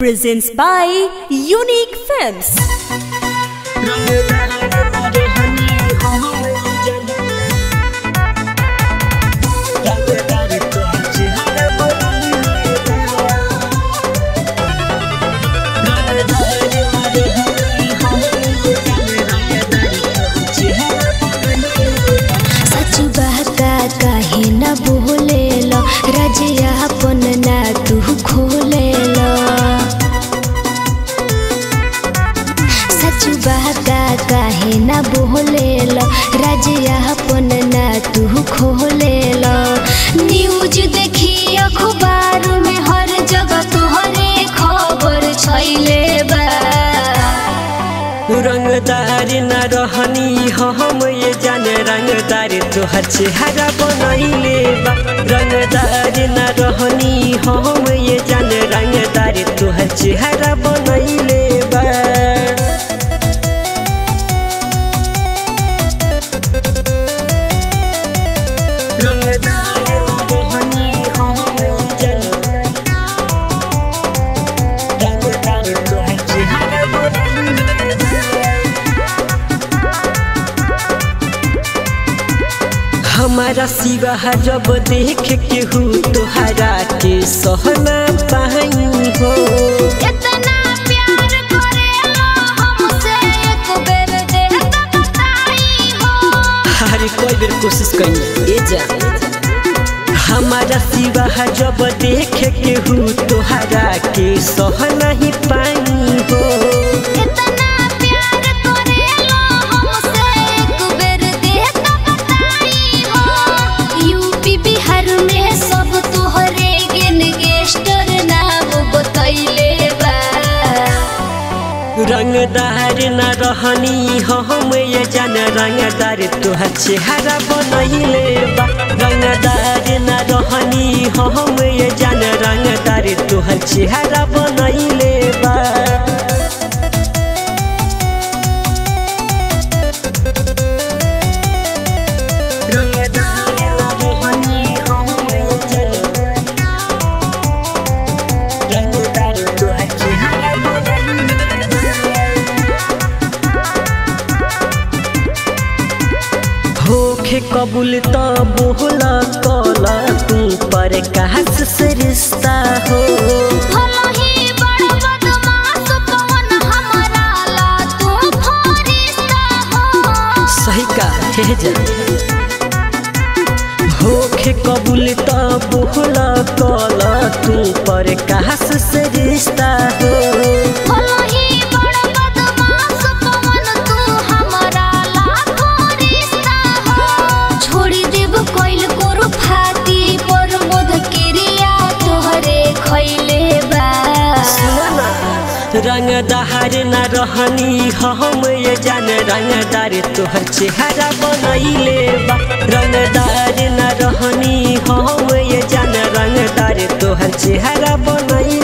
presents by Unique Films. सच बहका काहे न बोलेल रजिया अपन ना तू खोलेल सच बहका काहे न बोलेल रजिया अपन ना तू खोलेल न्यूज देखी अखबार में हर जगह तोहरे खबर छैले बा रंगदार न रहनी हम ये जाने रंगदार तोहर चेहरा बनैले बा रंगदार न रहनी हम ये जाने रंगदार तोहर चेहरा बनैले बा रंगदार न रहनी हम ये जाने रंगदार तोहर चेहरा बनैले बा हमारा सिवा जब देख के हूँ तोहरा के सहना पाई हो इतना प्यार करेला हमसे एक बेर दे त बताई हो हर कोई बेर कोशिश करी ए जा हमारा सिवा जब देख के हूँ तोहरा के सहना ही पाई हो इतना प्यार करेला हमसे एक बेर दे त बताई हो यूपी बिहार में सब तोहरे गेन गेस्टर नाम बतैले बा रंगदार न रहनी हम ये जान रंगदार तोहर चेहरा बनैले बा रंगदार न रहनी हम ये जान रंगदार तोहर चेहरा बनैले बा रंगदार न रहनी हम ये जान रंगदार तोहर चेहरा बनैले होखे कबूल त बोला कला तू पर कहस से रिश्ता हो भला ही बड़ बदमाश पवन हमारा ला तू फरिश्ता हो सही का हे जा होखे कबूल त बोला कला तू पर कहस से रिश्ता हो भला ही बड़ बदमाश पवन तू हमारा लाखो रिश्ता हो छोड़ी देब कोइल कोरु फाती पर मोद किरिया तोहरे खैले बा रंगदार न रहनी हम ये जान रंगदार तोहर चेहरा बनैले बा रंगदार न रहनी हम ये जान रंगदार तोहर चेहरा बनैले